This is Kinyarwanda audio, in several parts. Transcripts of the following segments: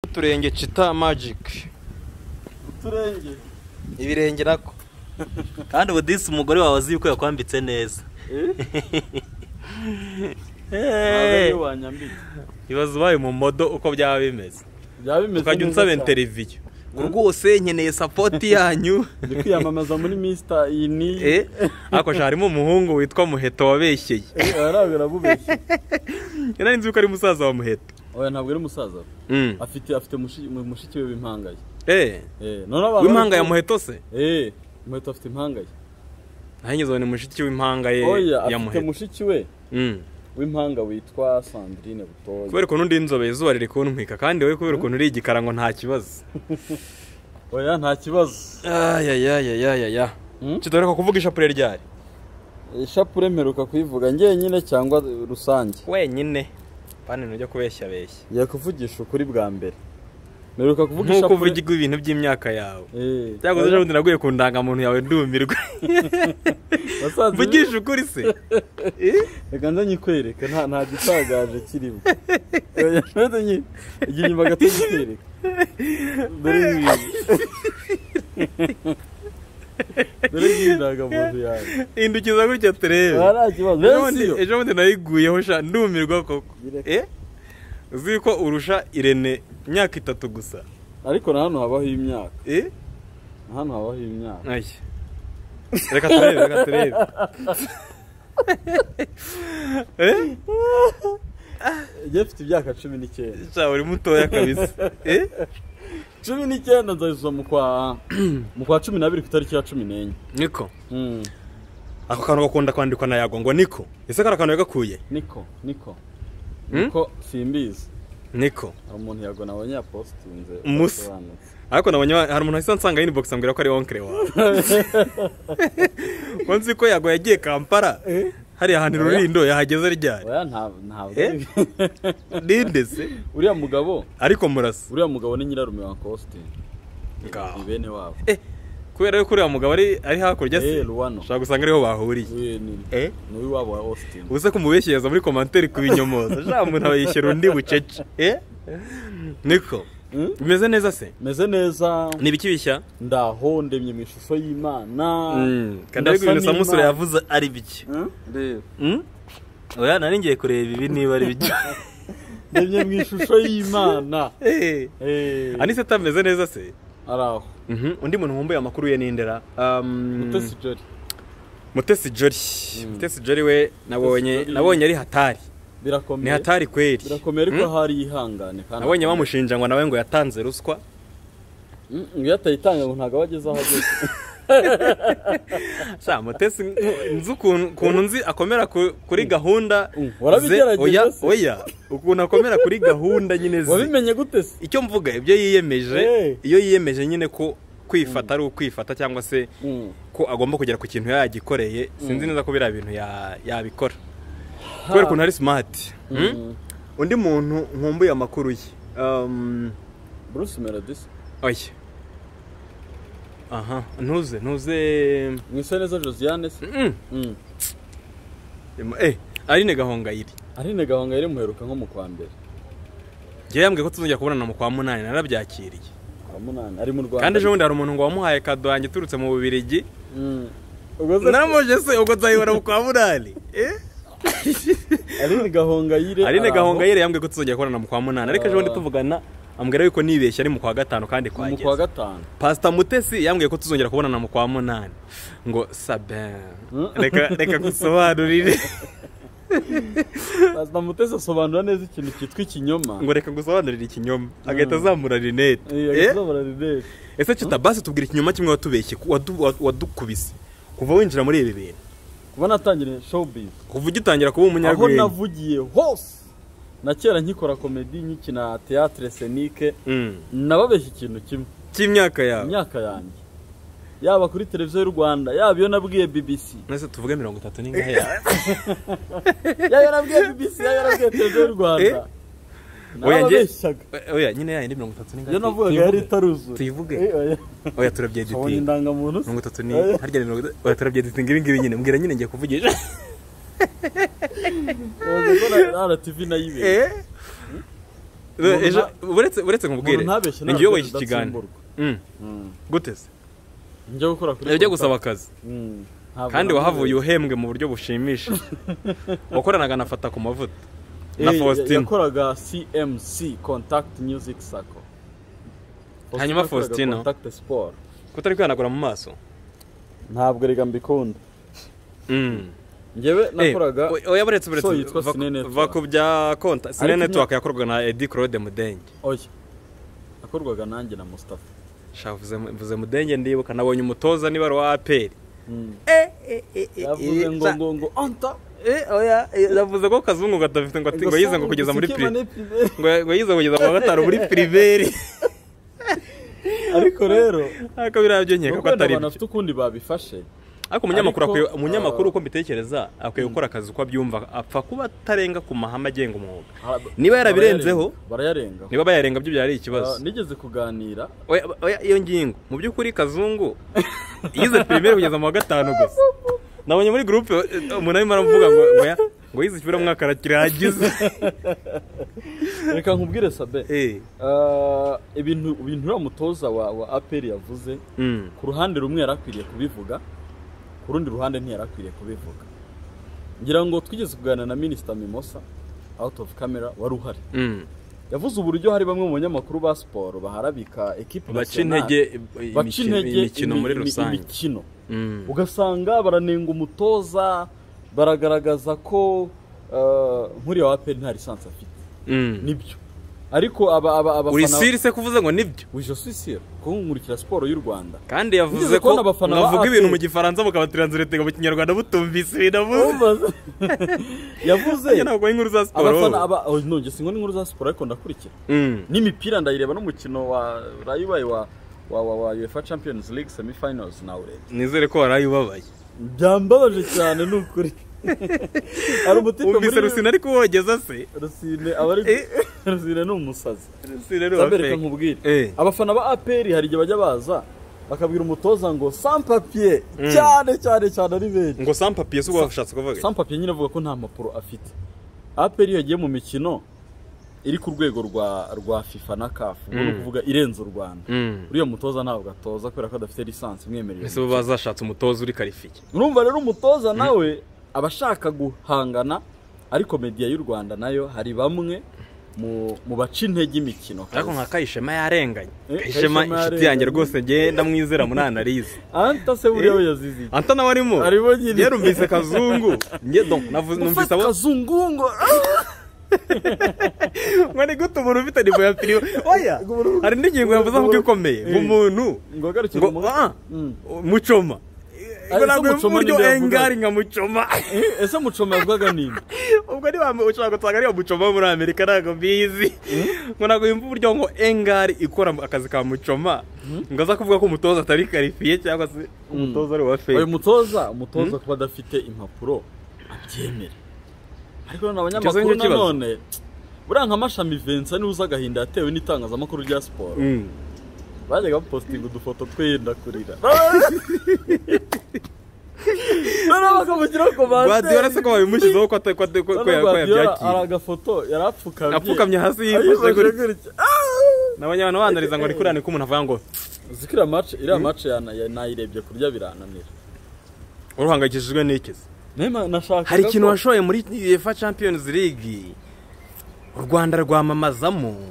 n'uturenge cita magic uturenge ibirenge nako kandi ubu disi umugore wawe azi yuko yakwambitse neza ntabwo Hey! ariyo wanyambitse ibaze ubaye mu modo uko byaba bimeze byaba bimeze ukajya neza unsaba cyane. interiviyu ngo rwose nkeneye sapoti yanyu ndi kwiyamamaza muri misita iyi ni Eh, ariko sha harimo umuhungu witwa muheto wabeshyeye Eh, arabwo arabubeshye nari nzi yuko ari musaza wa muheto oya ntabwo ari umusaza we. Mm. afite afite mushi- mu- mushiki we w'impangaye Eh, Eh, noneho abantu w'impanga ya muheto se eh muheto afite impangaye nahanyuze ni mushiki w'impanga ye oya ya afite muheto mushiki we Mm. w'impanga witwa Sandrine Butoya kubera ukuntu ndi inzobe izuba riri kuntwika kandi wowe kubera ukuntu uri igikara ngo nta kibazo oya nta kibazo ayayayayayaya Hmm? kitoroka kuvuga ishapure ryari ishapure mperuka kuyivuga njyenyine cyangwa rusange wenyine pani ntujya kubeshya beshya yakuvugisha ukuri bwa mbere mperuka kuvuga nk'uko ishapure uvugirwa ibintu by'imyaka yawe Eh, byaguze ejo bundi naguye ku ndangamuntu yawe ndumirwa basaza be, mvugisha ukuri se reka nze nyikwereke nta nta gitagaje kirimo oya nze nyi igira inyuma gato nyikwereke dore ngiyi dore ngiyi indangamuntu yawe hindukiza gutya turebe nta kibazo Ejo rero bundi- siyo ejo bundi nayiguyeho sha ndumirwa koko Yireke. Eh? uzi yuko urusha irene imyaka itatu gusa ariko na hano habaho imyaka Eh? na hano habaho imyaka Ay. Reka turebe, reka turebe. Eh? njye mfite imyaka cumi n'icyenda Sha uri mutoya kabisa. Eh? cumi n'icyenda nzayizuza mu kwa mu kwa cumi n'abiri ku itariki ya cumi n'enye Niko. Mm, Ako kantu gakunda kwandikwa na yago ngo Niko. Ese kari akantu yagakuye? niko niko Mm? niko simbizi Niko. hari umuntu yagona abanyapositinze Musa. Ariko nabonye wa- hari umuntu ahise ansanga inbox ambwira ko ari onkre wawe. Konzi ko yago yagiye Kampala. Hariya hantu rurindo yahageze ryari. oya nta- ntabwo Eh? Ninde se? uriya mugabo Ariko murasa. uriya mugabo ni nyirarume wa Costin Ngaho. ni bene wabo Eh. Kubera yuko uriya mugabo ari ari hakurya Eh, se. Luwano. Shaka gusanga ariho bahuriye. We ni Eh? ni uw'iwabo wa Austin ubuse kumubeshyereza muri komantere ku binyomoza ja umuntu aba yishyura undi bucece eh? niko Mm? bimeze neza se meze neza ni ibiki bishya ndaho ndemye mu ishusho y'imana kandi ariko ibintu Ndasa samusure n'Imana. yavuze ari biki Eh? Reba. Mm? oya nari ngiye kureba ibi niba ari biki ndemye mu ishusho y'imana Eh, Eh, anise atameze neza se ari aho Mhm, undi muntu wumbuye amakuru ye n'indera Um, mutesi jori mutesi jori mutesi jori we nabonye Jolly. nabonye ari hatari ni birakomeye hatari kweri birakomeye ariko Mm? hari ihangane kandi nabonye bamushinja ngo nawe ngo yatanze ruswa Mm, iyo atayitanga ngo ntabwo aba ageze aho ageze Sha mutesi nzi ukuntu ukuntu nzi akomera ku- kuri gahunda Mm, warabigerageje ze, oya se? oya ukuntu akomera kuri gahunda nyine ze wabimenye gute se icyo mvuga ibyo yiyemeje Eh. iyo yiyemeje nyine ko kwifata ari ukwifata cyangwa se Mm. ko agomba kugera ku kintu yagikoreye sinzi neza ko biriya bintu ya- yabikora kubera ukuntu ari smart Mm? Mm. undi muntu nkumbuye amakuru ye Um, Bruce Melodis oya aha ntuze ntuze Mwiseneza Josiane se Mm. Mm. eh arine gahongayire Aline Gahonga yari muheruka nko mu kwa mbere njyewe yambwiye ko tuzongera kubonana mu kwa munani narabyakiriye kwa munani ari mu Rwanda kandi ejo bundi hari umuntu ngo wamuhaye kado yanjye iturutse mu bubirigi Mm. ubwo se naramuje se ubwo nzayibona mu kwa munani eh? Aline Gahonga yire aline araho. gahonga yere yambwiye ko tuzongera kubonana mu kwa munani ariko ejo bundi Ah. tuvugana ambwira yuko nibeshye ari mu kwa gatanu kandi Ni mu kwa kwageze gatanu pasita mutesi yambwiye ko tuzongera kubonana mu kwa munani ngo sabe Hmm? reka reka gusobanurire Pastor Mutesi asobanura neza ikintu cyitwa ikinyoma ngo reka gusobanurire ikinyoma agahita azamura rinete eh eh? azobora Rinette ese kitabasi tubwira ikinyoma kimwe watubeshye wadu- wa- wadukubise kuva winjira muri ibi bintu kuba natangiye showbiz kuva ugitangira kuba aho umunyarwenya navugiye hose na kera nkikora komedi nkikina teatre scenique Mm. nababeshya ikintu kimwe cy'imyaka yawe imyaka yanjye yaba kuri televiziyo y'u rwanda yaba iyo nabwiye bbc nese tuvuge mirongo itatu n'ingahe yawe yaba iyo nabwiye bbc yaba iyo nabwiye televiziyo y'u rwanda Oya, njye- nababeshyaga oya nyine yawe ni mirongo itatu iyo n'ingahe navugaga yari tuyivuge itaruzura tuyivuge Eh, oya. oya turabye abonye dutinga indangamuntu se mirongo itatu ni Eh. harya ni mirongo itatu oya turabye dutinga ibi ngibi nyine mbwira nyine ngiye kuvugisha yavuze ko na rtv nayo ibera Eh? Umuntu ejo nta- uretse uretse nkubwire umuntu ntabeshye ni ntabwo njye wayoboye iki kiganiro tudatsimburwa. Mm, Mm. gute se njya gukora kuri ujya Konta. gusaba akazi Mm. Ntabwo kandi nabizi. wahavuye uhembwe mu buryo bushimishije wakoranaga anafata ku mavuta na Eh, Faustin yakoraga CMC Contact Music Circle Hanyuma yakoraga Faustin, no? Contact Sport kutari kwihanagura mu maso ntabwo rega mbikunda Mm. njyewe Eh, nakoraga oya oya, buretse buretse so yitwa va- Cine Network. va ku bya konta sine Ariko network yakorwaga na Eddy Claude Mudenge oya nakorwaga nanjye na Mustafa Sha, vuze mvuze Mudenge ndibuka nabonye umutoza niba ari uwa APR Mm. Eh, eh, eh, eh, yavuze eh, ngo sa- ngo ngo anta Eh, oya, eh, yavuze ko kazungu gadafite ngo ati ngo yize ngo kugeza muri pri prive ngo ngo yize ngo kugeza mu wa gatanu muri priveri ariko rero ariko biriya byo nkeka ko nubwo atari abantu byo bafite ukundi babifashe ariko umunyamakuru Ariko, akwiye- umunyamakuru uh, uko mbitekereza akwiye gukora akazi uko abyumva apfa kuba atarenga ku mahame agenga umwuga Ah, Niba yarabirenzeho- barayarenga barayarenga. niba bayarenga byo byari Ah, ikibazo nigeze kuganira Oya, oya, iyo ngingo mu by'ukuri kazungu yize primaire kugeza mu wa gatanu gusa nabonye muri gurupe eh, umuntu arimo aramuvuga ngo ngo ya- ngo yize ikiburamwaka arakirangiza reka nkubwire sabe Eh, Ah, ibintu ibintu uriya mutoza wa wa aperi yavuze mm, ku ruhande rumwe yari akwiriye kubivuga ku rundi ruhande ntiyari akwiriye kubivuga ngira ngo twigeze kuganira na minisita mimosa out of camera wari uhari mm. yavuze uburyo hari bamwe mu banyamakuru ba siporo baharabika ekipe baca nationale, intege baca imikino intege imikino imi- muri imi- rusange imikino Mm. ugasanga baranenga umutoza baragaragaza ko ah, nk'uriya wa aperi nta lisansi afite Mm. nibyo ariko aba aba uri abafana siri se kuvuze ngo nibyo Uje sisira kuko nkurikira siporo y'u Rwanda. kandi yavuze Nigeze ko kubona abafana ba mwavuga APR. ibintu mu gifaransa mukabatranslate mu kinyarwanda butumvise ibintu avuze Yavuze Nanjye ntabwo ari inkuru za siporo abafana aba oh, no nge singo n'inkuru za siporo ariko ndakurikira. Mm. N'imipira ndayireba n'umukino wa Rayubaye wa wa wa, wa UEFA Champions League semifinals na ure. nizere ko waraye ubabaye Byambabaje cyane nukuri. Ari umutipe wumvise rusine ariko wogeza se Rusine abari Eh. Rusine ni umusazi. rusine ni Zabere uwafeka reka nkubwire. Eh. Abafana ba APR hari igihe bajya baza bakabwira umutoza ngo sans papier Mm. cyane cyane cyane ari benshi. ngo sampapiye si washatse kuvuga sampapiye nyine avuga ko nta mpapuro afite aperi iyo yagiye mu mikino iri ku rwego rwa rwa fifa na kafu ubwo ni Mm. ukuvuga irenze u rwanda Mm. uriya mutoza ntabwo atoza kubera ko adafite lisansi imwemerera ese bo bazashatse umutoza uri karifiye urumva rero umutoza nawe aba ashaka guhangana ariko mediya y'u rwanda nayo hari bamwe mu, mu baca intege imikino ariko nka kayishema yarenganye Eh, kayishema Kayishema inshuti yanjye yarenganye. rwose ngenda mwizera muri analize anta se buriya we yaziziye anta nawe arimo Arimo nyine. yarumvise kazungu njye donc navuze numvise mufata abo kazungungo ngo ni gute umuntu ufite nivo ya piriwe oya hari indi ngingo yavuze avuga ikomeye Eh. nk'umuntu ngo agarukire ngo umuntu ah Mm. mucoma ngo Ari se ntabwo Muchoma buryo ninde yavugaga? engari nka mucoma Eh, ese mucoma yavugwaga ninde ubwo niba ushobora gusanga ariyo mucoma wo muri amerika ntabwo mbizi ngo ntabwo yumva uburyo ngo engari ikora akazi ka mucoma ngo aza kuvuga ko umutoza atari karifiye cyangwa se umutoza ari uwa uyu feri mutoza umutoza kuba adafite impapuro abyemera ariko none abanyamakuru Icyo kibazo. nanone buriya nka mashami vensa niwe uzi agahinda yatewe n'itangazamakuru rya siporo Mm. bajyaga bapositinga udufoto twe yenda kurira noneho bakamushyiraho guardiola se ko babimushyizeho ko ata- ko ata- ko- ko- ko hari yabyakiriye agafoto yari apfukamye apfukamye hasi yifashe ayifashe gutya gutya n'abanyabana banariza ngo ni kuriya ni ko umuntu avuga ngo uzi ko iriya mace iriya mace yana- ya- nayirebye kurya birananira uruhangayikishijwe n'iki se Nema, nashakaga hari ikintu ko- washoye muri UEFA Champions League u Rwanda rwamamazamo Mm,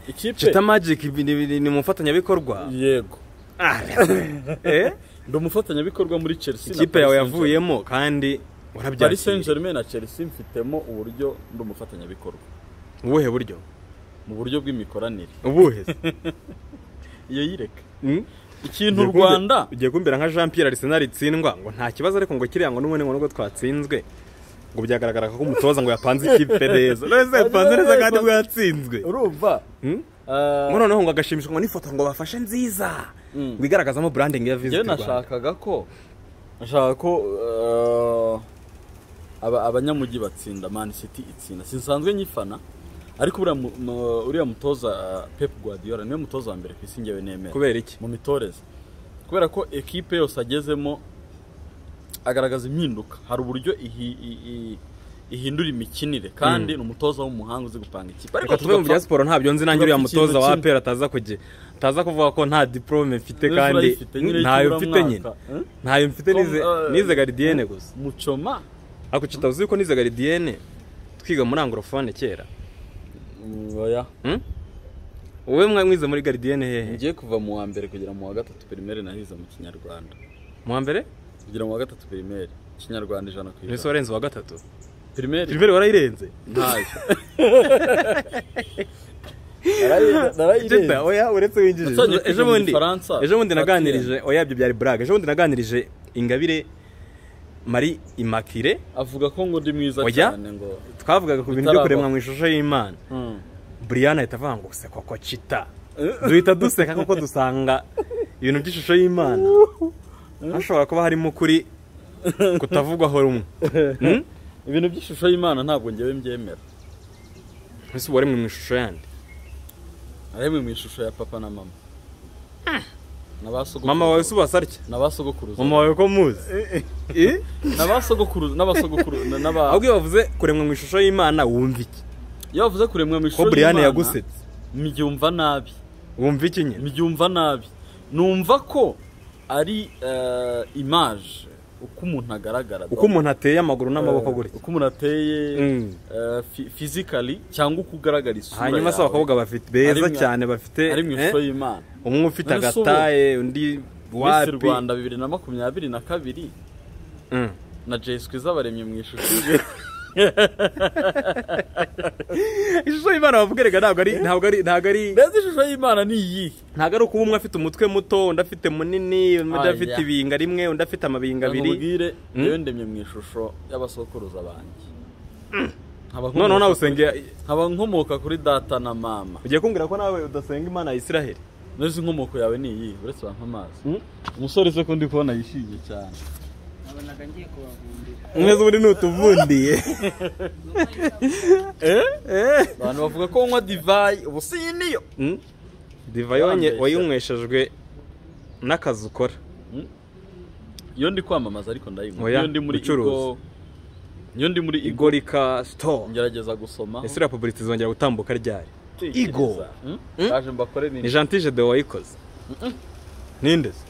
ikipe Chita Magic ibi- ni ni- ni umufatanyabikorwa yego Ah, eh? ndi umufatanyabikorwa muri chelsea na ikipe Paris yawe Saint-Germain. yavuyemo kandi paris saint warabyakiriye germain na chelsea mfitemo uburyo ndi umufatanyabikorwa ubuhe buryo mu buryo bw'imikoranire ubuhe se? iyo yireka Mm? ikintu Ugiye kumbe- rwanda ugiye kumbera nka Jean Pierre Arsenal itsindwa ngo nta kibazo ariko ngo kiriya ngo n'ubundi ngo nubwo twatsinzwe ngo byagaragara ko umutoza ngo yapanze ikipe neza none se yapanze neza kandi bwatsinzwe urumva Mm? ah, ngo noneho ngo agashimishwa ngo n'ifoto ngo bafashe nziza Mm. ngo igaragazamo branding ya njyewe Visit Rwanda nashakaga ko nashaka ko ah, aba- abanyamujyi batsinda man city itsinda sinsanzwe nyifana ariko uriya mu- mu- uriya mutoza ah, pep guardiola niwe mutoza wa mbere ku isi ngewe nemera kubera iki mu mitoreze kubera ko ekipe yose agezemo agaragaza impinduka hari uburyo ihi- i- i- ihindura imikinire kandi ni umutoza w'umuhanga uzi gupanga ikipe reka tuve mu bya siporo ntabyo nzi nanjye tugapfa uriya mutoza wa ikintu kimwe. apera ataza kugira ataza kuvuga ko nta diporome mfite Niba kandi urayifite, nyine ntayo yibura mfite nyine mwaka, eh? ntayo mfite Tom, nize eh, nize garidiyene gusa mucoma ako kitavuze ko nize garidiyene twiga muri angorofone kera oya Hmm? wowe mwa mwize muri garidiyene hehe ngiye kuva mu wa mbere kugera mu wa gatatu perimeri nahize mu kinyarwanda mu wa mbere kugera mu wa gatatu perimeri kinyarwanda ijana ku mbese ijana warenze uwa gatatu perimeri primeri warayirenze ntayo Jeta, oya uretse winjije Natangiye kwiga ejo mu bundi Gifaransa. ejo bundi Patien. naganirije oya ibyo byari brag ejo bundi naganirije ingabire Marie Immaculée avuga ko ngo ndi mwiza Oya? cyane ngo twavugaga ku bintu byo Bitaraba. kuremwa mu ishusho y'imana Hmm. brian ahita avuga ngo se koko cita duhita duseka kuko dusanga ibintu by'ishusho y'imana hashobora kuba harimo ukuri kutavugwaho rumwe Hmm? ibintu by'ishusho y'imana ntabwo ngewe mbyemera ese uba waremwe mu ishusho yandi aremwe mu ishusho ya papa na mama na ba sogokuru- mama wawe se ubasa atya na ba sogokuruza mama wawe ko muzi Eh? na ba sogokuruza na ba sogokuru na- na ba ahubwo iyo bavuze kuremwa mu ishusho y'imana wumva iki iyo bavuze kuremwa mu ko ishusho brian yagusetse mbyumva nabi wumva iki nyine mbyumva nabi numva ko ari eh, image uko umuntu agaragara uko umuntu ateye amaguru n'amaboko gutya uko umuntu ateye Mm. eh, fi- physically cyangwa uko ugaragara isura hanyuma se yawe, abakobwa bafite Ari beza mu- cyane bafite ari mu eh? ishusho y'imana umwe ufite None se ubu- agataye undi Miss wapi Rwanda bibiri na makumyabiri na kabiri Mm. na Jay Skwiza baremye mu ishusho ishusho y'imana bavuga reka ntabwo ari ntabwo ari ntabwo ari mbese ishusho y'imana ni iyihe ntabwo ari ukuba umwe afite umutwe muto undi afite munini undi Aya. afite ibinga rimwe undi afite amabinga abiri ngabiri Mm. yewe ndemye mu ishusho y'abasokuruza banjye Nkaba noneho nawe nkomoka- usenge nkaba nkomoka kuri data na mama ugiye kumbwira ko nawe udasenga imana ya israheli neza inkomoko yawe ni iyihe uretse bampa amazi Mm. umusore se ko ndi kubona yishimye cyane nabonaga ngiye kubavumbira umwezi ubundi ni utuvundiye abantu bavuga ko nywa divayi ubu si iyi niyo Mm. divayi wanye- Wambeshya. wayinyweshejwe n'akazi ukora iyo ndi kwamamaza ariko ndayinywa Oya, iyo ndi muri gucuruza. igo iyo ndi muri igo igorika sito ngerageza gusoma ese iriya publicite izongera gutambuka ryari Igo. Mm? baje mbakore ni ni jantije de wayikoze ninde se?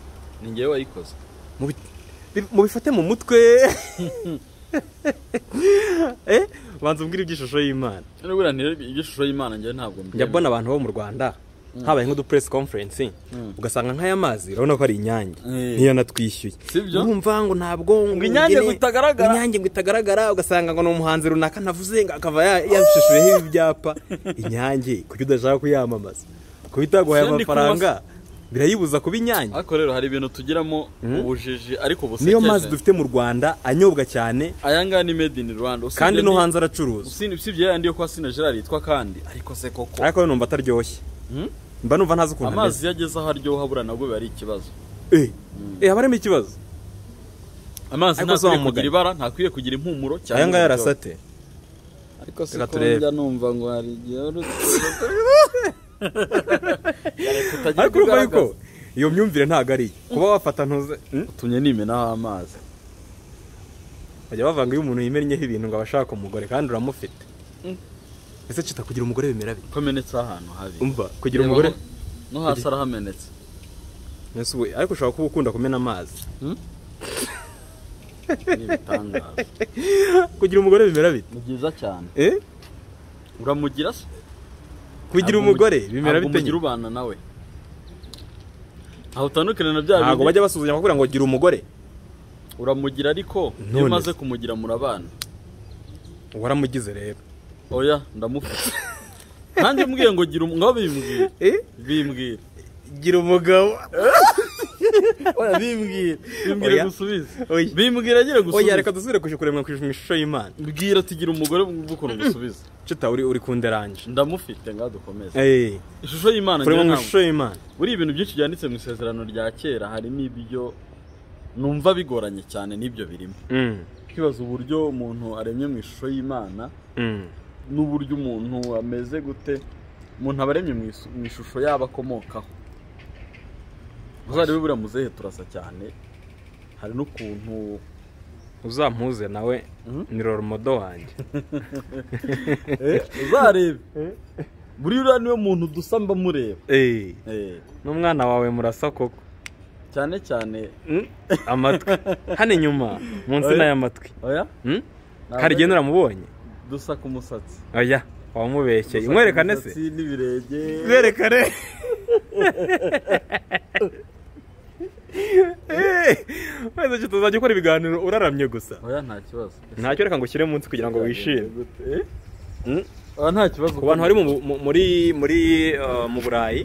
ni ngewe wayikoze Mubi- bi- mubifate mu mutwe Eh, banza umbwire iby'ishusho y'imana nubwo igishusho y'imana ngewe ntabwo mbyemera. njya mbona abantu bo mu rwanda habaye nk'udupress conference Mm. ugasanga nk'aya mazi urabona ko ari inyange Eh. niyo natwishyuye Sibyo? urumva ngo ntabwo ngo Inyange ngene- ngo itagaragara. inyange ngo itagaragara ugasanga ngo ni umuhanzi runaka navuze ngo akaba ya- yabishushuyeho ibi byapa inyange kuki udashaka kuyamamaza kuba itaguhaye Sindi kunywa amafaranga birayibuza kuba inyange ariko rero hari ibintu tugiramo ubujiji ariko busekeje niyo mazi dufite mu rwanda anyobwa cyane aya ngaya ni made in rwanda usibye kandi no ni- hanze aracuruza usi- usibye yayandi yo kwa sina gerard yitwa kandi ariko se koko ariko numva ataryoshye Hmm? mba numva ntazi ukuntu ameze amazi iyo ageze aho aryoha buriya nabwo biba ari ikibazo eh eh, haba harimo ikibazo amazi Ariko ntakwiye si kugira wamugani. ibara ntakwiye kugira impumuro cyangwa aya ngaya uburyohe. arasate ariko se Reka ko turebe. njya numva ngo hari igihe uri ariko urumva yuko iyo myumvire ntabwo ari iyo kuba wafata ntuze Hmm? utumye nimenaho amazi bajya bavanga iyo umuntu yimennyeho ibintu ngo abashaka umugore kandi uramufite ese kita kugira umugore bimera bite komenetse ahantu habi umva kugira umugore Reba aho- no hasi arahamenetse Ese we, ariko ushobora kuba ukunda kumena amazi ni ibitangaza kugira umugore bimera bite ni byiza cyane eh uramugira se kugira Ntabwo umugore umugi- bimera ntabwo bite umugira nyine? ubana nawe aho utandukana na bya ntabwo bindi bajya basuzumya bakubwira ngo gira umugore uramugira ariko None iyo umaze se. kumugira murabana waramugize rero oya ndamufite nanjye mbwiye ngo gira umugabo bimbwira eh bimbwira gira umugabo oya bimbwira bimbwira Oya. gusubize Oya. bimbwira agira oya gusubiza reka dusubire kuje kuremwa ku ishusho y'imana mbwira tugira umugore bw'ukuntu gusubiza cita uri uri kunderanje ndamufite ngaho dukomeze eh ishusho y'imana kuremwa mu njyewe ntabwo- ishusho y'imana buriya ibintu byinshi byanditse mu isezerano rya kera harimo ibyo numva bigoranye cyane n'ibyo birimo Mm, twibaza uburyo umuntu aremye mu ishusho y'imana mm. n'uburyo umuntu ameze gute umuntu aba aremye mu isu- mu ishusho yaba akomokaho uzarebe buriya muzehe turasa cyane hari n'ukuntu uzampuze nawe ni roromodo wanjye uzarebe buriya uriya niwe muntu dusa mba mureba eee Eh, n'umwana wawe murasa koko cyane cyane Mm, amatwi hano inyuma munsi Oya. n'ay'amatwi oya Mm? Ntabwo hari igihe ari- uramubonye dusa ku musatsi oya wamubeshye mwerekane se Umusatsi n'ibirenge mwerekane wese icyo tuzajya ukora ibiganiro uraramye gusa oya nta kibazo ntacyo reka ngo ushyire munsi kugira ngo wishime Eh? Mm? oya nta kibazo ku bantu bari mu- mu- muri muri uh, mu burayi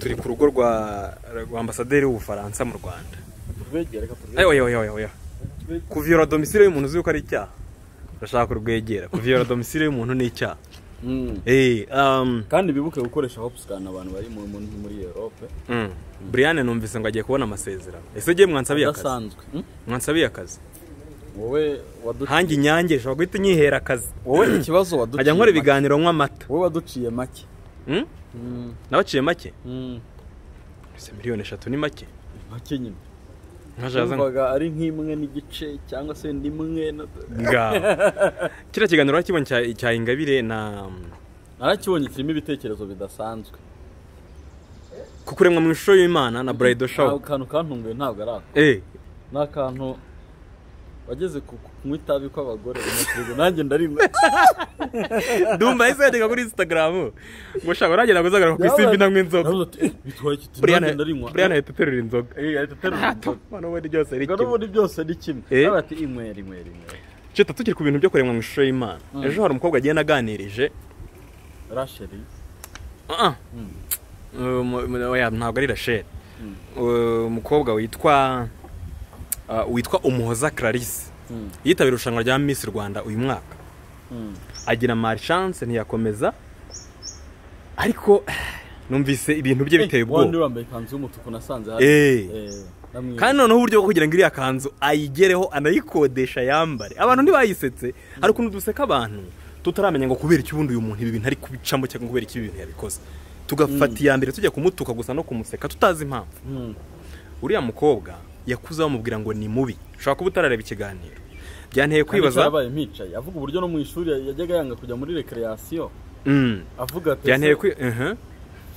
turi ku rugo rwa rwa ambasaderi w'ubufaransa mu rwanda turwegere reka turwegere ayo ayo ayo ayo kuviyora domisile y'umuntu uzi ko ari icyaha urashaka kurwegera kuviyora domisile y'umuntu ni icyaha Mm. Eh, um, kandi bibuke gukoresha hopsikana abantu bari mu- mu- muri europe mm. Brian numvise ngo agiye kubona amasezerano ese giye mwansabiye akazi adasanzwe Mm? mwansabiye akazi wowe waduciye hanjye inyange nshobora guhita unyihera akazi wowe ikibazo nkajya waduciye nkora make. ibiganiro nywa amata wowe waduciye make Mm? Mm. nabaciye make Mm. ese miliyoni eshatu ni make make nyine nkajaza ngo- yumvaga ari nk'imwe n'igice cyangwa se n'imwe na- ngaho kiriya kiganiro urakibonye cya- cya ingabire na narakibonye kirimo ibitekerezo bidasanzwe kukuremwa mu ishusho y'imana na burayido shopu ntabwo akantu kantunguye ntabwo ari ako eee ni akantu wageze ku ku kunywa itabi kw'abagore umusirigo nanjye ndarinywa dumba yahise yandika kuri instagram ngo shaka uragenda gusagarara ku isimbi nanywa inzoga Navuze ati, "Eh, bitwaye iki Ati, buriyana nanjye ndarinywa yahita aterura inzoga Eh, ahita aterura inzoga. mwana ubundi byose ari Ubwo kimwe n'ubundi byose ni kimwe Eh. nawe ati inywera inywera inywera cita tukiri ku bintu byo kuremwa mu ishusho y'imana ejo hari umukobwa agenda aganirije rasheri Ah, ah. Mm. Uh, mu- mu- oya, ntabwo ari rasheli Uh, umukobwa witwa ah, witwa umuhoza clarisse Mm. yitabira irushanwa rya miss rwanda uyu mwaka Mm. agira marishance ntiyakomeza ariko numvise ibintu bye biteye Eh, wandi ubwoba wambaye ikanzu y'umutuku nasanze hasi Eh. Eh, namwe- kandi noneho uburyo bwo kugira ngo iriya kanzu ayigereho anayikodesha yambare abantu ntibayisetse hari ukuntu duseka abantu tutaramenya ngo kubera iki ubundi uyu muntu ibi bintu ari kubicamo cyangwa kubera iki ibi bintu yabikoze tugafata iya mbere tujya kumutuka gusa no kumuseka tutazi impamvu Mm. uriya mukobwa yakuze bamubwira ngo ni mubi ushobora kuba utarareba ikiganiro byanteye Kandi icyo kwibaza yabaye mpicaye avuga uburyo no mu ishuri yajyaga yanga kujya muri recreation Mm. avuga ati byanteye "Ese kwi- Mhm.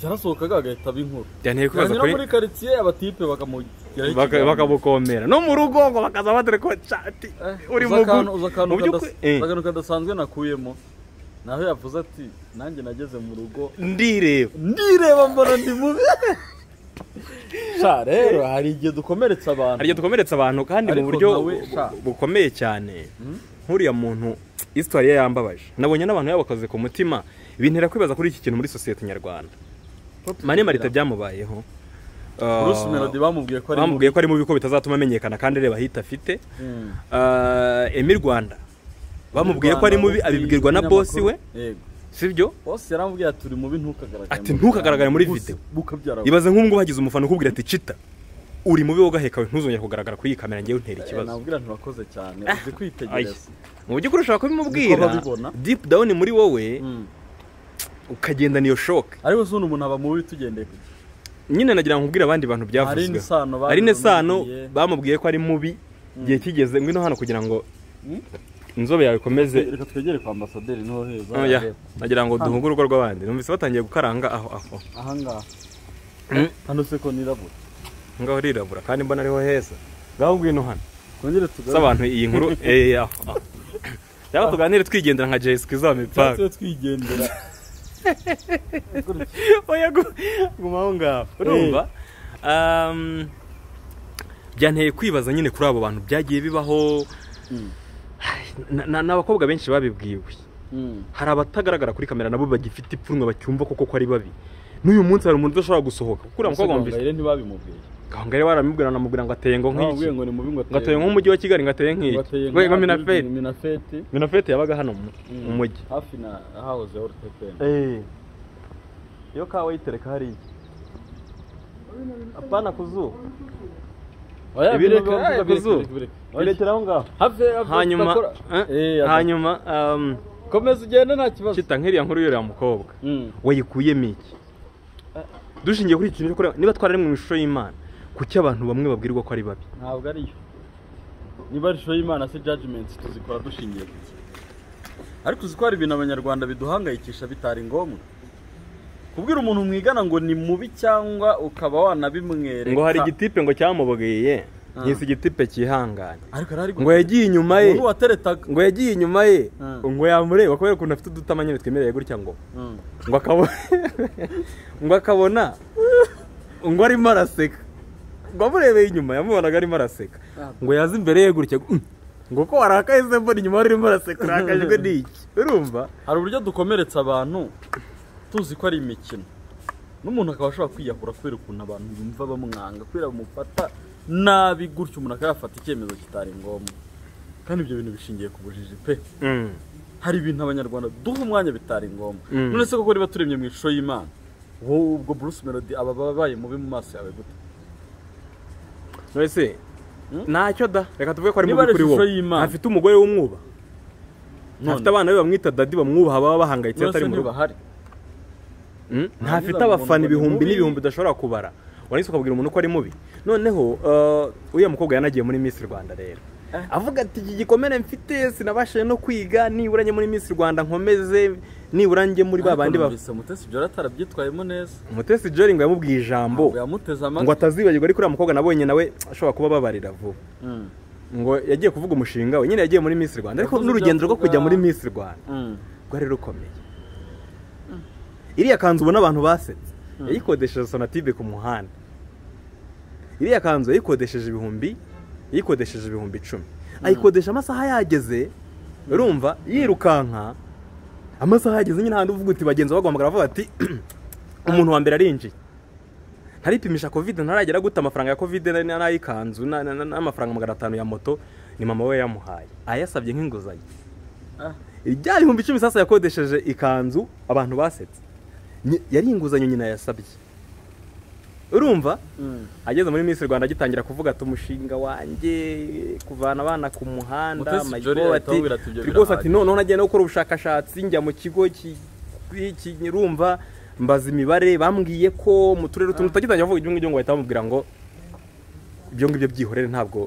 yarasohokaga agahita aba inkuru byanteye kwibaza yanyura kuri muri karitsiye abatipe bakamugeraho Baka- bakamukomera no mu rugo ngo bakaza badore ko cati uri mu akantu uzi akantu mu by'ukuri- kadas- eh, akantu kadasanzwe nakuyemo naho yavuze ati nanjye nageze mu rugo ndireba ndireba mbona ndi mubi sha rero hari igihe dukomeretsa abantu hari igihe dukomeretsa abantu kandi mu Ariko buryo nawe, sha. bu- bukomeye cyane nk'uriya muntu isitwari ye yambabaje nabonye n'abantu yabakoze ku mutima bintera kwibaza kuri iki kintu muri sosiyete nyarwanda mane marita byamubayeho Uh, Bruce Melody bamubwiye ko ari bamubwiye ko ari mubi ko bitazatuma amenyekana kandi reba ahita afite Mm. Uh, emi rwanda bamubwiye ko ari mubi Rwanda, abibwirwa na umunyamakuru. bosi we yego sibyo bosi yarambwiye ati uri mubi ntukagaragare Ati, "Ntukagaragare muri video." bukabyara ibaze nk'ubu ngubu hagize umufana ukubwira ati cita uri mubi wowe ugaheka ntuzongere kugaragara kuri iyi kamera ngewe untera ikibazo nabwira nturakoze cyane Ayi. uzi kwitegereza mu by'ukuri ushobora Niko kubimubwira babibona. deep down muri wowe Mm. ukagendana iyo shoke ariko se uno umuntu aba mubi tugendeye ku nyine nagira ngo nkubwire abandi bantu Hari byavuzwe n'isano bari hari n'isano bamubwiye. bamubwiye ko ari mubi igihe kigeze ngwino hano kugira ngo inzobe yawe ikomeze reka twegere kwa ambasaderi niho heza Oya, nagira ngo duhunge urugo rw'abandi numvise batangiye gukaranga aho aho aha ngaha Mm. hano se ko nirabura ngaho rirabura kandi mbona ariho heza ngaho ngwino hano twongere si tugaruke abantu iyi nkuru eh, aho aho cyangwa tuganire twigendera nka jesi kwiza mipaka tuba twigendera oya gu- guma aho ngaho urumva Um, byanteye kwibaza nyine kuri abo bantu byagiye bibaho Na- na- ni abakobwa benshi babibwiwe Mm. hari abatagaragara kuri kamera nabo bagifite ipfunwe bacyumva koko ko ari babi n'uyu munsi hari umuntu udashobora gusohoka kuko uriya mukobwa wumvise Gahongayire ntibabimubwiye aho ngaho baramubwira anamubwira ngo ateye ngo bamubwiye nk'iki ngo ni mubi ngo ngo ateye nk'umujyi wa kigali ngo ateye nk'iki ateye ngo minafeti minafeti minafeti yabaga hano mu mu mujyi hafi na hahozeho urupepeni iyo kawa yitereka hariya apana ku zuba ibireka, eh, kuzuba. birekera aho ngaho hanyuma eh, hanyuma um, komeza ugende nta kibazo kita nk'iriya nkuru y'uriya mukobwa Mm. wayikuyemo iki dushingiye kuri iki kintu cyo kureba- niba twarari mu ishusho y'imana kuki abantu bamwe babwirwa ko ari babi ntabwo ariyo niba ari show y'imana se judgment tuzikora dushingiye ku iki ariko uzi ko hari ibintu abanyarwanda biduhangayikisha bitari ngombwa kubwira umuntu mwigana ngo ni mubi cyangwa ukaba wanabimwereka ngo hari igitipe ngo cyamubwiye nk'isi igitipe cyihanganye ariko hari ngo yagiye inyuma ye umuntu wateretaga ngo yagiye inyuma ye Ah. ngo yamureba kubera ukuntu afite udutama nyine twemereye gutya ngo Mm. ngo akabona ngo akabona ngo arimo araseka ngo amurebeye inyuma yamubonaga arimo araseka ngo yaze imbere ye gutya ngo, "Mm." ngo ko warakaye se mbona inyuma arimo araseka urakajwe n'iki urumva hari uburyo dukomeretsa abantu tuzi ko ari imikino n'umuntu akaba ashobora kwiyahura kubera ukuntu abantu bumva bamwanga kubera bamufata nabi gutyo umuntu akaba yafata icyemezo kitari ngombwa kandi ibyo bintu bishingiye ku bujiji pe hari ibintu abanyarwanda duha umwanya bitari ngombwa Mm. none se koko niba turemye mu ishusho y'imana wowe ubwo Bruce Melody aba ababaye mubi mu maso yawe gute wese Hmm? ntacyo da reka tuvuge ko ari Niba mubi ari kuri ishusho wowe y'Imana. afite umugore w'umwuba afite None, abana be bamwita dadi bamwubaha baba bahangayitse none se atari mu rugo ntibahari Mm, ntafite Nta abafana bizamugongo ibihumbi ni mubi. n'ibihumbi udashobora kubara warangiza ukabwira umuntu ko ari mubi noneho eh, uriya mukobwa yanagiye muri Miss Rwanda rero Eh. avuga ati iki gikomere mfite sinabashije no kwiga nibura njye muri Miss Rwanda nkomeze nibura njye muri ba bandi ba bavise mutesi ibyo atarabyitwayemo neza Mutesi Jolly ngo yamubwiye ijambo Ntabwo yamuteze ngo amatwi atazibagirwa ariko uriya mukobwa nabonye nawe ashobora kuba ababarira vuba Mm. ngo yagiye kuvuga umushinga we nyine yagiye muri Miss Rwanda ariko Yavuze ibyo n'urugendo rwo avuga. kujya muri Miss Rwanda Mm. rwari rukomeye iriya kanzu ubona abantu basetse yayikodesheje sonatibe ku muhanda iriya kanzu yayikodesheje ibihumbi yayikodesheje ibihumbi icumi ayikodesha amasaha yageze urumva yirukanka amasaha yageze nyine ahantu uvuga uti bagenzi baguhamagara bavuga bati umuntu wa mbere arinjiye ntaripimisha kovide ntaragera gute amafaranga ya kovide na- n'ay'ikanzu na- na- na- n'amafaranga magana atanu ya moto ni mama we yamuhaye ayasabye nk'inguzanyo Ah. ibya bihumbi icumi sasa yakodesheje ikanzu abantu basetse Nyi- yari inguzanyo nyina yasabye urumva Mm. ageze muri Miss Rwanda agitangira kuvuga ati umushinga wanjye kuvana abana ku muhanda Mutesi my Jolly God," ahita amubwira ati, "Ibyo rwose ati birahagije." noneho nagiye no gukora ubushakashatsi njya mu kigo ki- ki- nyirumva mbaza imibare bambwiye ko mu turere utuntu tutagitangira kuvuga ibyo ngibyo ngo bahita bamubwira ngo ibyo ngibyo byihorere ntabwo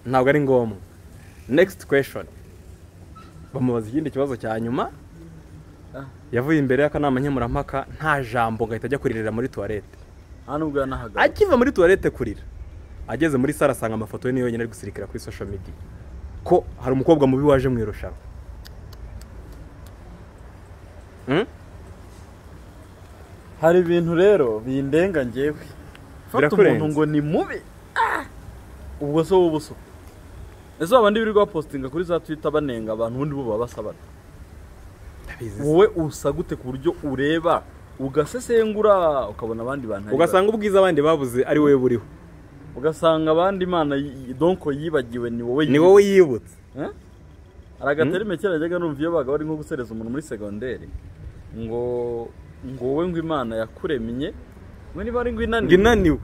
ntabwo ari ngombwa next question bamubaza ikindi kibazo cya nyuma Ah. yavuye imbere y'akanama nkemurampaka nta jambo ngo ahita ajya kuririra muri tuwarete nta nubwo yanahagaze akiva muri tuwarete kurira ageze muri sare asanga amafoto ye niyo yonyine ari gusirikira kuri social media ko hari umukobwa mubi waje mu irushanwa Hmm? hari ibintu rero bindenga ngewe fata Birakurenze. umuntu ngo ni mubi Ah! ubwo se wowe ubuso ese babandi birirwa bapositinga kuri za twita banenga abantu ubundi bo baba basabana Ndabizi. wowe usa gute ku buryo ureba ugasesengura ukabona abandi bantu ari ugasanga ubwiza abandi babuze ari wowe buriho babi. ugasanga abandi imana y- y- donko yibagiwe ni wowe ni wowe yibutse Eh? hari agaterime kera najyaga numva iyo baga bari nko gusereza umuntu muri segonderi ngo ngo wowe ngo imana yakuremye we niba ari ngo ngo inaniwe inaniwe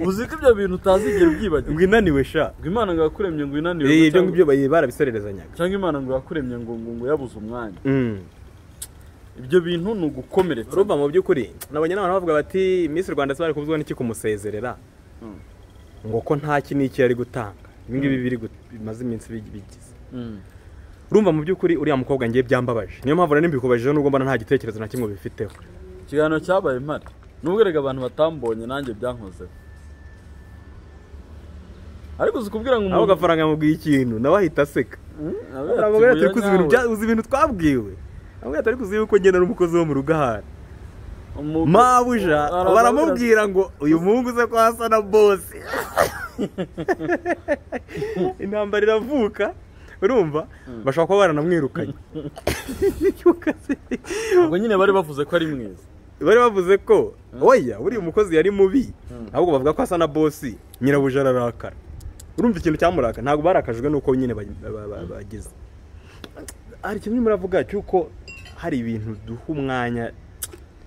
uzi ko ibyo bintu utazigera ngo ubyibagiwe inaniwe sha ngo imana ngo yakuremye ngo inaniwe Eh, ibyo cyangwa- ngibyo bayi- barabisererezanyaga cyangwa imana ngo yakuremye ngo ngo ngo yabuze umwanya Mm. ibyo bintu ni ugukomeretsa urumva mu by'ukuri nabonye n'abantu bavuga bati Miss Rwanda se bari kubuzwa n'iki kumusezerera Mm. ngo ko nta ki n'iki yari gutanga ibi ngibi biri gut- bimaze iminsi bi- bigize Mm. urumva mu by'ukuri uriya mukobwa ngiye byambabaje niyo mpamvu rero mbikubajeho nubwo mbona nta gitekerezo na kimwe bifiteho ikiganiro cyabaye impare nubwo erega abantu batambonye nanjye byankozeho ariko uzi kubwira ngo aho gafaranga yamubwiye ikintu nawe ahita aseka Mm, abera ati, aramubwira ati "Buya ariko uzi ibintu nyawe, bya- uzi ibintu twabwiwe aramubwira ati ariko uzi yuko ngenda n'umukozi wo mu rugo ahari umu- mabuja Aramubwira ati, baramubwira ngo uyu muhungu uze ko hasa na bose intambara iravuka urumva bashobora kuba baranamwirukanye ubwo nyine bari bavuze ko ari mwiza bari bavuze ko oya buriya umukozi yari mubi ahubwo bavuga ko asa na bosi nyirabuja ararakara urumva ikintu cyamuraka ntabwo barakajwe nuko nyine ba- ba- ba- bagize hari ikintu urimo uravuga cy'uko hari ibintu duha umwanya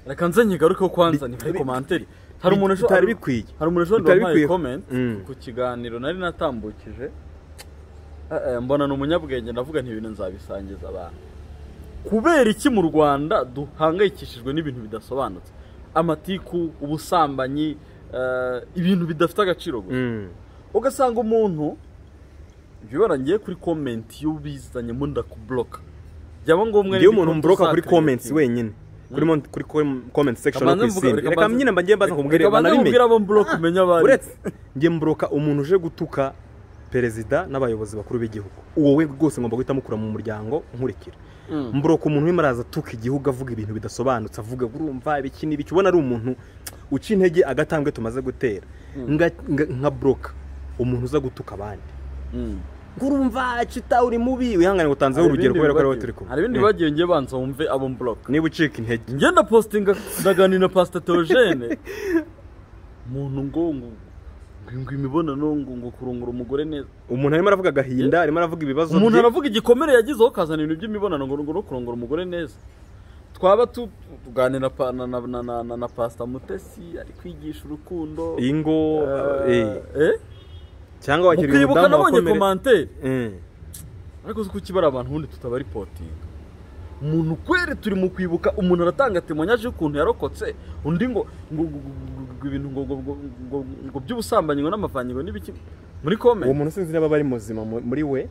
reka nze nyigarukeho kwanza ni Bi- kuri bi- komanteri hari umuntu bi- bitari bikwiye. hari umuntu ushobora Bitari kubaha bikwiye. comment Mm. ku kiganiro nari natambukije Eh, eh, mbona ni umunyabwenge ndavuga nti ibintu nzabisangiza abantu kubera iki mu Rwanda duhangayikishijwe n'ibintu bidasobanutse amatiku ubusambanyi eh, ibintu bidafite agaciro gusa Mm. ugasanga umuntu ibibara ngiye kuri komenti y'ubizanyemo ndakuburoka byaba ngombwa ngewe umuntu mboroka kuri comments wenyine kuri mon- kuri com- comment section no ku isimbi reka nyine mba ngiye mbaza nkubwire banabimenya banabimenya abo mboroka umenya abari uretse ngiye mboroka umuntu uje gutuka perezida n'abayobozi bakuru b'igihugu uwo we rwose ngomba guhita mukura mu muryango nkurikira mboroka umuntu urimo araza atuka igihugu avuga ibintu bidasobanutse avuga urumva ibiki n'ibiki ubona ari umuntu uca intege agatambwe tumaze gutera Nga- nga- nka broka umuntu uza gutuka abandi Mm. ngurumva cita uri mubi wihangane ngo utanzeho Hari urugero ibindi kubera ko ariwe bibagiwe. turi kumwe hari ibindi Eh, bagiye ngiye banza wumve abo mboroka niba ucika intege ngenda postinga ndaganira na pasita teogene umuntu ngo ngo ngo imibonano ngo ngo kurongora umugore neza umuntu arimo aravuga agahinda arimo aravuga ibibazo umuntu bye. aravuga igikomere yagizeho akazana ibintu by'imibonano ngo ngo no kurongora umugore neza twaba tu- tuganira pa- na na na na na- na pasita mutesi ari kwigisha urukundo ingo eh, eh cyangwa wakiriye mukibuka umudamu nabonye wakomere komanteri Eh, ariko si kukibara abantu ubundi tutabaripotinga umuntu kwere turi mu kwibuka umuntu aratanga temonyaje y'ukuntu yarokotse undi ngo ngo ngo- ngo- ngo ibintu ngo ngo ngo- ngo ngo by'ubusambanyi ngo n'amavanyi ngo n'ibiki muri uwo komenti muntu sinzi niba aba ari muzima mu- muri we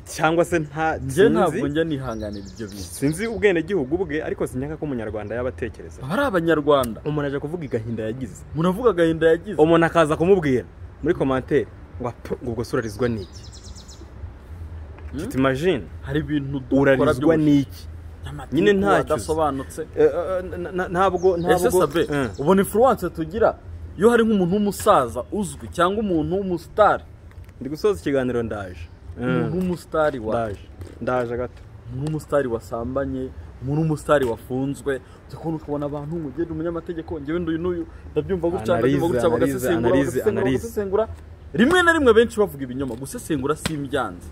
cyangwa se nta njye ntabwo sinzi njya nihanganira ibyo bintu sinzi ubwenegihugu bwe ariko sinyaka ko umunyarwanda yaba atekereza aba ari abanyarwanda umuntu aje kuvuga igahinda yagize muravuga agahinda yagize umuntu akaza kumubwira muri komantere ngo apfu, ngo ubwo se urarizwa n'iki tuti imagine hari ibintu dukora urarizwa by'ubushita n'iki n'amatiku nyine ntacyo uzi. adasobanutse Eh, eh, na- na- ntabwo ese ntabwo sabe Eh. ubona influence tugira iyo hari nk'umuntu w'umusaza uzwi cyangwa umuntu w'umusitari ndi gusoza ikiganiro ndaje umuntu Eh, w'umusitari wawe ndaje ndaje gato muri umusitari wasambanye muri umusitari wafunzwe tukabona ukabona abantu umugeni umunyamategeko njyewe nduyu n'uyu ndabyumva gutya Analize, ndabyumva gutya analize, bagasesengura analize, bagasesengura analize. bagasesengura rimwe na rimwe benshi bavuga ibinyoma gusesengura si imbyanzi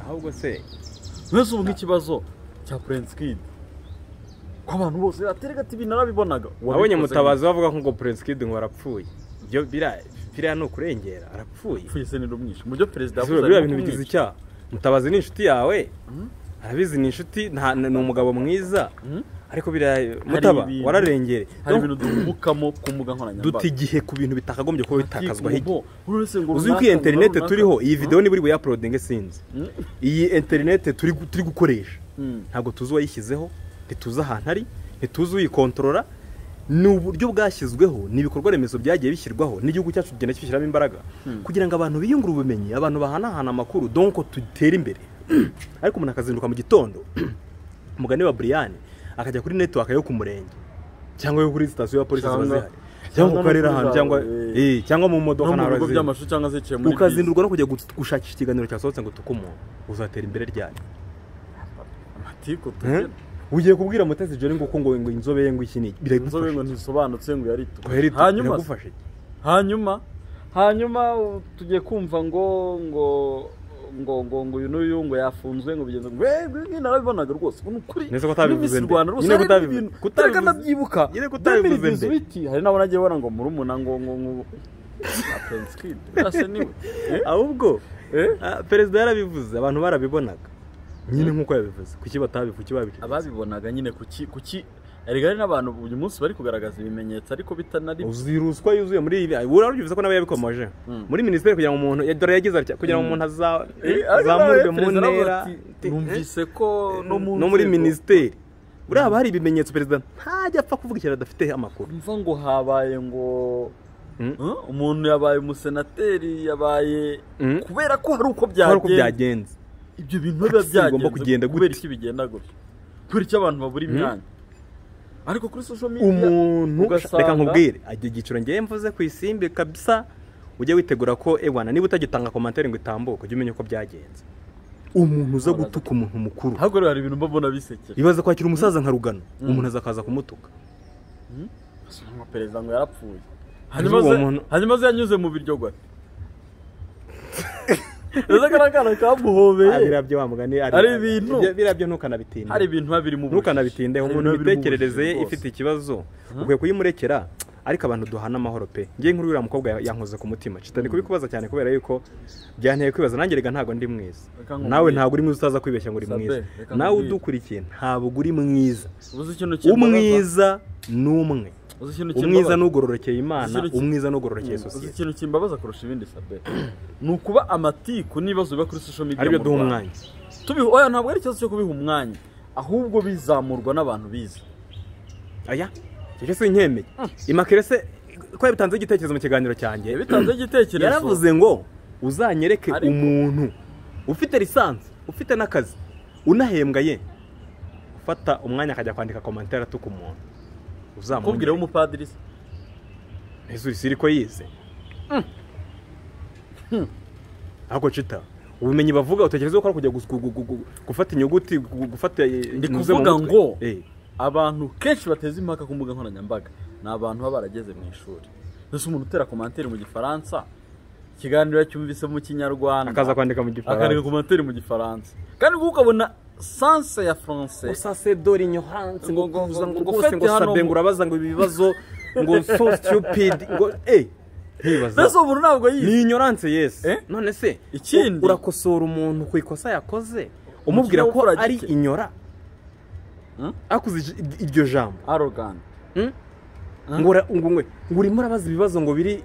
ahubwo se mwese ubu nk'ikibazo cya Prince Kid ko abantu bose aterega ati ibintu narabibonaga abonye Wabikoze mutabazi bavuga ko ngo perezida kidi ngo arapfuye ibyo biriya biriya ni ukurengera arapfuye gute? Pfuye se nirumwishe mu byo perezida Izuba, yavuze biriya arimo bintu bigize kumwica. icyaha mutabazi ni inshuti yawe arabizi ni inshuti nta- ni umugabo mwiza ariko biriya mutaba ibintu- wararengere hari Donc, ibintu duvukamo ku mbuga duta nkoranyambaga igihe ku bintu bitakagombye kuba bitakazwaho igihe uzi uzi yuko iyi interinete turiho iyi videwo niba uri buyapurudinge sinzi iyi interinete turi gu- turi gukoresha ntabwo tuzi uwayishyizeho ntituzi ahantu ari ntituzi uyikontorora ni uburyo bwashyizweho ni ibikorwa remezo byagiye bishyirwaho n'igihugu cyacu kugenda kibishyiramo imbaraga kugira ngo abantu biyungure ubumenyi abantu bahanahana amakuru donko dutere imbere ariko umuntu akazinduka mu gitondo mugani wa buriyani akajya kuri netiwaka yo ku murenge cyangwa yo kuri sitasiyo ya polisi ziba zihari cyangwa ku Cyangwa- cyangwa no karere kuri ahantu za- cyangwa eh, eh, cyangwa mu no modoka mu nta bigo razina. by'amashuri cyangwa se zicaye muri bisi. ukazindurwa no kujya gu- gushakisha ikiganiro cyasohotse ngo tuke umuntu uzatera imbere ryanyu amatiku Eh? tugira ugiye kubwira mutesi joni ngo uko ngo ngo inzobe ye ngo iki niki inzobe ngo ntisobanutse ngo biragufasha yarituku hanyuma hanyuma hanyuma hanyuma uh, tugiye kumva ngo ngo ngo ngo ngo uyu n'uyu ngo yafunzwe ngo bigenze ngo eh ngo narabibonaga rwose ubu ni ukuri Neza ko utabivuze Miss nde? Rwanda rwose Nyine hari kutabivuze- ibintu kutabivuze- reka ndabyibuka nyine kutabivuze Bemera nde? ibyo Zwiti, hari n'abo nagiye bona ngo murumuna ngo ngo ngo ngo- Na Prince Kid, birasa niwe Eh? ahubwo Eh? ah, perezida yarabivuze abantu barabibonaga nyine nk'uko yabivuze kuki batabivuze kuki babica ababibonaga nyine kuki kuki erega hari n'abantu uyu munsi bari kugaragaza ibimenyetso ariko bitanari uziruswa yuzuye muri ibi urabyumvise ko nawe yabikomoje muri minisiteri kugira ngo umuntu ya dore yagize atya kugira ngo umuntu aza- Eh, ariko azamurwe nawe mu perezida aravuga ntera ati, Eh? numvise ko no mu no muri nzego- minisiteri buriya haba hari ibimenyetso perezida ntajya apfa kuvuga ikintu adafite amakuru mva ngo habaye ngo Mm. Huh? umuntu yabaye umusenateri yabaye Mm. kubera ko hari uko hari uko byagenze byagenze ibyo bintu biba Taxi igomba byagenze kugenda gute? kubera iki bigenda gutya kubera icyo abantu babura imyanya ariko kuri social media umuntu ugasanga- reka nkubwire ajya igiciro ngewe mvuze ku isimbi kabisa ujye witegura ko ewana niba utagitanga komantere ngo itambuke ujye umenya uko byagenze umuntu uza gutuka umuntu mukuru ahubwo rero hari ibintu mbabona bisekera ibaza kwakira umusaza nka rugano umuntu azakaza kumutuka nka perezida ngo yarapfuye hanyuma uwo ze muntu- hanyuma ze yanyuze mu biryo gwa ese kariya kana kamuhobeye birabyo bamugani Ari ibintu. birabyo ntukanabitinde hari ibintu biba birimo ubujiji. ntukanabitindeho Hari umuntu ibintu biba birimo imitekerereze ye ubujiji ifite rwose. ikibazo ukwiye kuyimurekera ariko abantu duhana amahoro pe ngiye nkuru uriya mukobwa ya- yankoze ku mutima citani kubikubaza cyane kubera yuko byanteye kwibaza nanjye rega ntabwo ndi mwiza Reka nkubwire. nawe ntabwo uri mwiza utaza kwibeshya ngo uri Sabe, mwiza reka nawe nkubwire. udukurikiye ntabwo uri mwiza ubuze ikintu kimbabaza? umwiza ni umwe uzi ikintu umwiza kimbabaza? n'ugororokeye imana Ikintu ki- umwiza n'ugororokeye uzi sosiyete ikintu kimbabaza kurusha ibindi sabe ni ukuba amatiku n'ibibazo biba kuri social media aribyo mu duha Rwanda. umwanya tubiha oya ntabwo ari ikibazo cyo kubiha umwanya ahubwo bizamurwa n'abantu bize aya icyo si inkemeye imakere se ko yabitanzeho igitekerezo mu kiganiro cyanjye yabitanzeho igitekerezo yaravuze ngo uzanyereke Ariko- umuntu ufite lisansi ufite n'akazi unahembwa ye ufata umwanya akajya kwandika komantere atuka umuntu kubwira uzamumbwira w'umupadiri se isi ko yize ariko cita ubumenyi bavuga utekereza ko ari kujya gus- gu- gu- gu- gufata inyuguti gu- gufata eh, Ndi inyuze mu kuvuga mutwe. ngo- Eh, abantu kenshi bateza impaka ku mbuga nkoranyambaga ni abantu baba barageze mu ishuri mbese umuntu utera komantere mu gifaransa ikiganiro yacyumvise mu kinyarwanda akaza kwandika mu akandika gifaransa komantere mu gifaransa kandi kuko ukabona sanse ya france usasedori nyohansi ngo Ngo- ngo- kuza ngo ngo rwose ufate ngo hano sabe mu- ngo urabaza ngo ibibazo ngo so stupid ngo eh ntibaza mbese umuntu ntabwo yize ni ignorance yes Eh? none se Ikindi- u- urakosora umuntu ku ikosa yakoze umubwira Umukire ko ukora ari gike. inyora Hmm? akuze ij- iryo jambo arrogant hmm? Hmm? ngo ura- ngo ngo- ngo urimo urabaza ibibazo ngo biri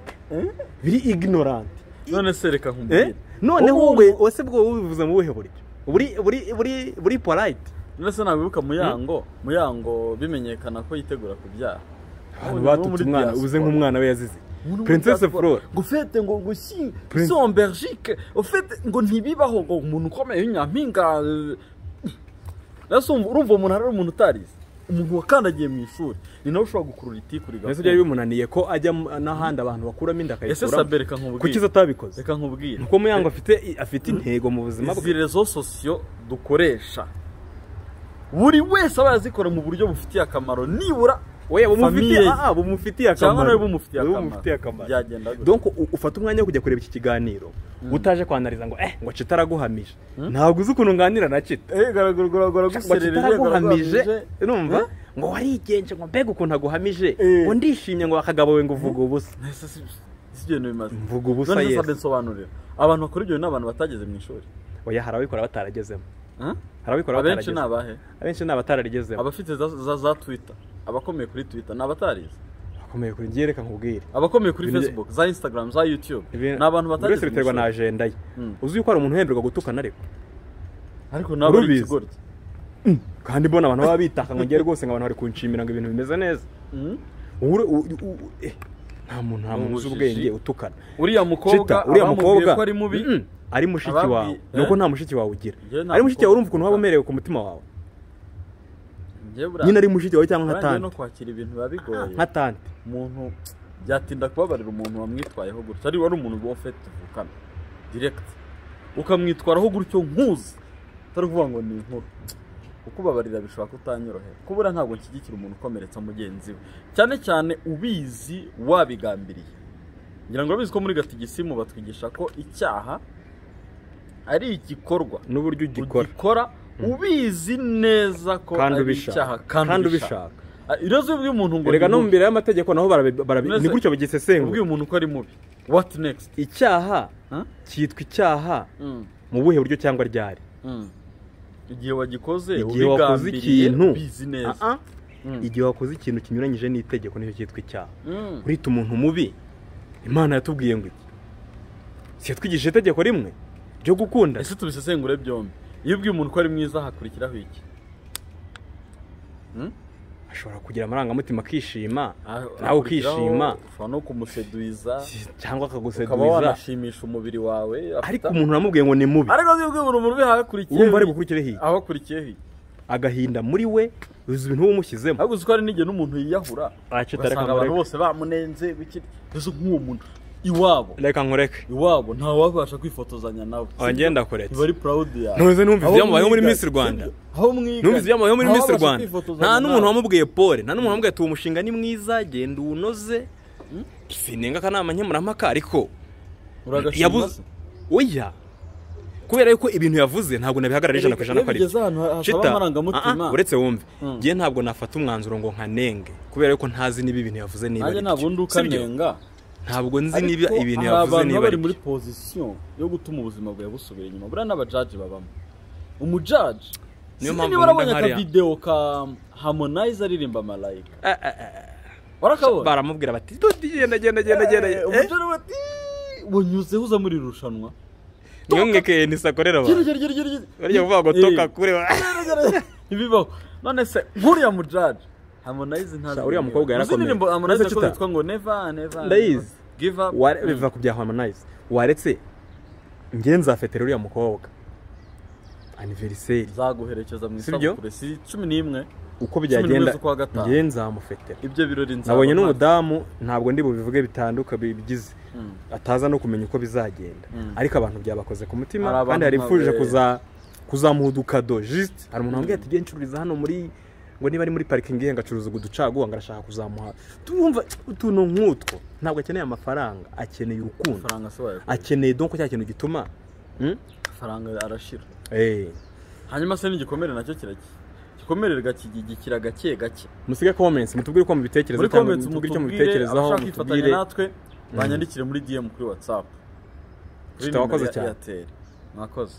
biri ignorant none se reka eh? nkumbwire noneho Ubu- wowe ese bwo wowe ubivuze mu buhe buryo buri buri buri buri polite none se nabibuka muyango muyango bimenyekana ko yitegura kubyara abantu batutse Ubu muri umwana diaspora. ubuze nk'umwana we yazize Ubu ni muri princesse diaspora. flora ngo ufete ngo ngo si Prince- si en Belgique ufete ngo ntibibaho ngo umuntu ukomeye w'inyampinga eh, nasi umva- urumva umuntu ari umuntu utarize umuntu wakandagiye mu ishuri ni nawe ushobora gukurura itiku mbese byari rigakura bimunaniye ko ajya mu- n'ahandi abantu bakuramo inda ese akayikuramo sabe reka kuki nkubwire izo atabikoze reka nkubwire nuko muyango afite afite intego mu buzima izi bwe rezo sosiyo dukoresha buri wese aba yazikora mu buryo bufitiye akamaro nibura oya bumufitiye Famille. ah bumufitiye akamaro cyangwa nawe bumufitiye Wowe akamaro bumufitiye akamaro byagenda gutya. donc u- ufata umwanya wo kujya kureba iki kiganiro utaje kwanariza ngo eh ngo cita araguhamije ntabwo uzi ukuntu nganira na cita Eh, garagura garagura ngo cita guserera araguhamije garagura- numva ngo warigenje ngo mbega ukuntu aguhamije Eh. ngo ndishimye ngo akagabo we ngo uvuga ubusa Ese si- si ibyo bintu bimaze mvuga ubusa none se yesi sabe nsobanurira abantu bakora ibyo bintu ni abantu batageze mu ishuri oya hari ababikora bataragezemo Huh? hari ababikora abenshi ni bataragezemo abahe abenshi ni abatararigezemo abafite za, za, za twitter abakomeye kuri twitter ni abatarize akomeye kuri njye reka nkubwire abakomeye kuri Ibintu- facebook za instagram za youtube Ibintu- ni abantu buri wese batageze mu biterwa na ishuri ajenda ye Mm. uzi yuko hari umuntu uhemerwa gutukana ariko ariko ntabwo ari Urubizi. ikigoryi kandi mbona abantu baba bitaka ngo ngiye rwose ngo abantu bari kunshimira ngo ibintu bimeze neza Mhm. Ure- u- u- u- eh, nta muntu nta muntu uzi Ubujiji. ubwenge utukana uriya mukobwa Chita, uriya abamubwiye mukobwa ko ari mubi mm, ari mushiki Ababwi- wawe eh? nuko nta mushiki wawe ugira Njyewe nta ari mushiki wawe mukobwa urumva ukuntu waba utukana. umerewe ku mutima wawe Njyewe buriya- nyine ari mushiki wawe cyangwa nka buriya no tante kwakira ibintu biba Ah, bigoye nka tante umuntu byatinda kubabarira umuntu wamwitwayeho gutya ari wari umuntu uba ufite tuvukana direct ukamwitwaraho gutyo nkuzi utari kuvuga ngo ni inkuru ukubabarira bishobora kutanyorohera kubura ntabwo nshyigikira umuntu ukomeretsa mugenzi we cyane cyane ubizi wabigambiriye ngira ngo urabizi ko muri gatigisimu batwigisha ko icyaha ari igikorwa n'uburyo ugikora ugikora ubizi neza ko kandi ari icyaha ubishaka kandi ubishaka Ah, iroze ubwiye umuntu ngo erega ni no mu mubi. mbere y'amategeko naho barabi- barabi- Maze- ni gutyo bagisesengura ubwiye umuntu ko ari mubi what next icyaha Huh? cyitwa icyaha Mm, mu buhe buryo cyangwa ryari mm. igihe wagikoze igihe wakoze ikintu bizi neza Ah, ah. Mm. igihe wakoze ikintu kinyuranyije n'itegeko nicyo cyitwa icyaha Mm. urita umuntu mubi imana yatubwiye ngo iki si yatwigishije itegeko rimwe ryo gukunda ese tubisesengure byombi iyo ubwiye umuntu ko ari mwiza hakurikiraho iki Mm? ashobora kugira amarangamutima akishima Ah, nawe hakurikiraho ukishima ushobora no kumuseduiza si- cyangwa ukaba akaguseduza wanashimisha umubiri wawe afite- ariko umuntu uramubwiye ngo ni mubi ariko iyo ubwiye umuntu mubi hakurikiyeho urumva ari iki? bukurikire hiyo aho akurikiyeho iki? agahinda muri we uzi ibintu wamushyizemo ahubwo uzi ko hari n'igihe n'umuntu yiyahura Acita ugasanga reka abantu mureke. bose bamunenze bikiri mbese nk'uwo muntu iwabo reka nkureke iwabo ntawabasha kwifotozanya nawe wagenda kuretse iba ari proud yawe ntuze numva Aho ibyamubayeho muri mwiga, Miss Rwanda sibyo? aho mwiga numva ibyamubayeho muri Miss ntawabasha Rwanda kwifotozanya nta n'umuntu nawe. wamubwiye pole nta n'umuntu wamubwiye ati uwo mushinga ni mwiza genda uwunoze sinenga akanama nkemurampaka ariko Uragashima yabuze se? oya kubera yuko ibintu yavuze ntabwo nabihagarara ijana ku ijana ko Iyo ari bigeze ahantu hashaba amarangamutima ah, ah, uretse wumve Mm. njye ntabwo nafata umwanzuro ngo nkanenge kubera yuko ntazi niba ibintu yavuze niba nanjye ari ntabwo byo. ndi Si byo? ukanenga ntabwo nzi Ariko niba ibintu hari yavuze abantu niba ari baba bari muri byo pozisiyo yo gutuma ubuzima bwawe busubira inyuma buriya n'abajaji babamo umujaji Niyo sinzi mpamvu niba warabonye nkunda nkariya. akavidewo ka harmonize aririmba malayika Ah, ah, ah. warakabonye baramubwira bati "Dodi, genda genda genda genda Eh, eh, umujura bati wanyuzeho uza muri iri rushanwa niyo mweke nisakorera Gera, abantu gera, gera, gera, gera. bariya kuvuga ngo Eh, toka kure wa- gera, gera. ntibibaho none se nk'uriya mujaji harmonize ntazi Sha, uriya mukobwa Uzi yarakomeye. indirimbo harmonize Maze yakoze kita. yitwa ngo never never Ndayizi. never give up Ware- biva ku bya harmonize waretse njye nzafetera uriya mukobwa aniveriseri zaguherekeza mu Si byo? isabukuru si cumi n'imwe uko n'imwe byagenda z'ukwa gatanu. njye nzamufetera ibyo birori nzaba nabonye mpari. n'umudamu ntabwo ndi bubivuge bitanduka bigize Mm. ataza no kumenya uko bizagenda Mm. ariko abantu byabakoze ku mutima Hari abantu kandi hari ifuje nka- kuza kuzamuha udukado jisite hari umuntu wambwiye ati ncururiza hano muri ngo niba ari muri parikingi ihenga acuruza uducaguwa ngo arashaka kuzamuha tumva utuntu nk'utwo ntabwo akeneye amafaranga akeneye urukundo Faranga se wayakuye. akeneye donko cya kintu gituma Mm? faranga arashira Eh, hanyuma se n'igikomere nacyo kiraki igikomere gakigikira gake gake musige comments mutubwire uko mubitekereza muri cyangwa comments mutubwire icyo mutubwire mubitekerezaho abashaka mutubwire kwifatanya natwe banyandikire muri DM kuri WhatsApp Tutabakoze cyane. Airtel mwakoze